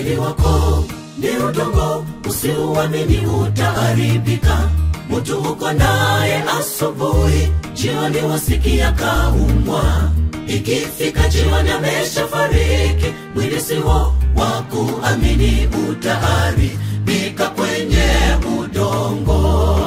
mwili wako ni udongo usiuamini utaharibika mtu uko naye asubuhi jioni wasikia kaumwa ikifika jioni ameshafariki mwili siwo wa kuamini utaharibika kwenye udongo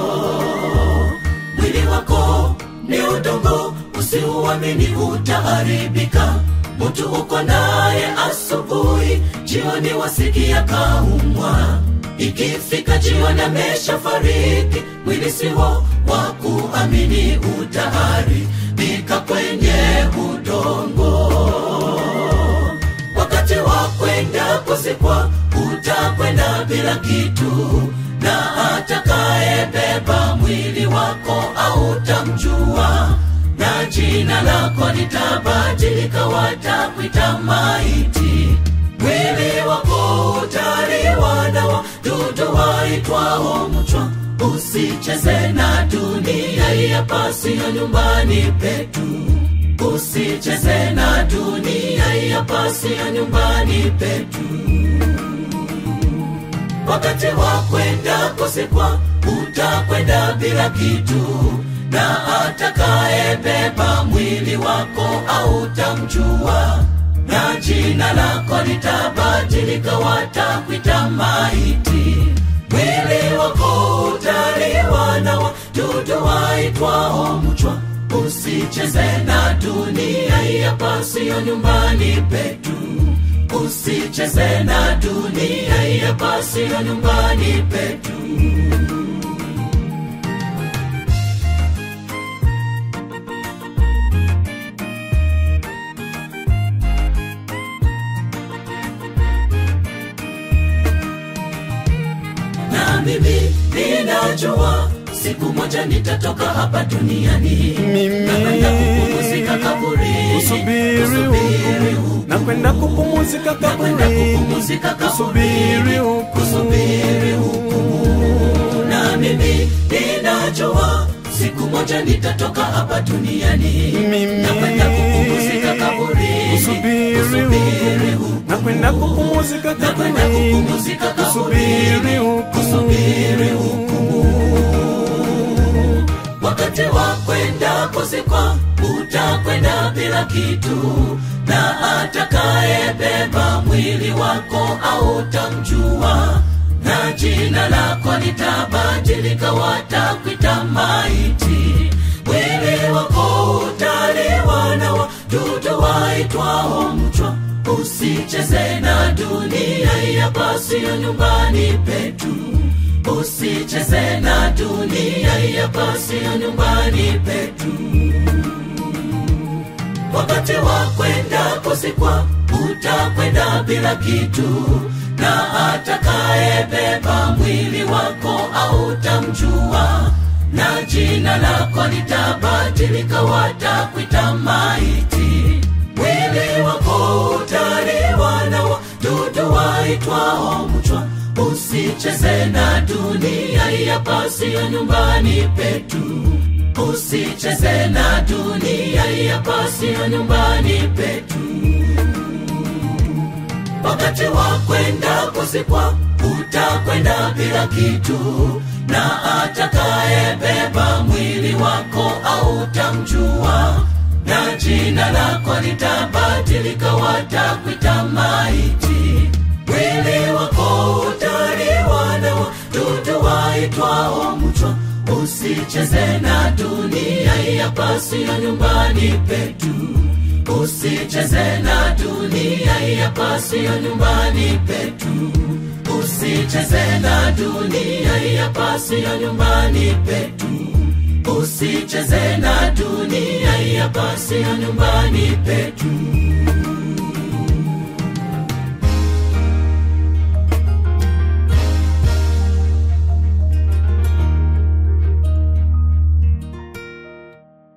mwili wako ni udongo usiuamini utaharibika mtu uko naye asubuhi jioni wasikia kaumwa ikifika jioni ameshafariki mwili siwo wa kuamini utaharibika kwenye udongo wakati wa kwenda kuzikwa utakwenda bila kitu na atakayebeba mwili wako autamjua na jina lako litabadilika watakwita maiti mwili wako utaliwa na wadudu waitwao mchwa usicheze na dunia yapasiyo nyumbani petu usicheze na dunia yapasiyo nyumbani petu wakati wa kwenda kuzikwa utakwenda bila kitu na atakayebeba mwili wako autamjua na jina lako litabadilika watakwita maiti mwili wako utaliwa na wadudu waitwao mchwa usicheze na dunia yapasiyo nyumbani petu usicheze na dunia yapasiyo nyumbani petu na mimi ninajua siku moja nitatoka hapa duniani Mimi nakwenda kupumzika kaburini kusubiri kusubiri huku na kwenda kupumzika nakwenda kaburini kupumzika kusubiri kaburini huku kusubiri hukumu na mimi ninajua siku moja nitatoka hapa duniani Mimi nakwenda kupumzika kaburini kusubiri kusubiri huku hukumu na kwenda kupumzika nakwenda kaburini kupumzika kusubiri kaburini huku kusubiri hukumu wakati wa kwenda kuzikwa utakwenda bila kitu na atakayebeba mwili wako autamjua na jina lako litabadilika watakwita maiti mwili wako utaliwa na wadudu waitwao mchwa usicheze na dunia yapasiyo nyumbani petu usicheze na dunia yapasiyo nyumbani petu wakati wa kwenda kuzikwa utakwenda bila kitu na atakayebeba mwili wako autamjua na jina lako litabadilika watakwita maiti mwili wako utaliwa na wadudu waitwao mchwa usicheze na dunia yapasiyo nyumbani petu usicheze na dunia yapasiyo nyumbani petu wakati wa kwenda kuzikwa utakwenda bila kitu na atakayebeba mwili wako autamjua na jina lako litabadilika watakwita maiti mwili wako utaliwa na wadudu waitwao mchwa usicheze na dunia yapasiyo nyumbani petu usicheze na dunia yapasiyo nyumbani petu usicheze na dunia yapasiyo nyumbani petu usicheze na dunia yapasiyo nyumbani petu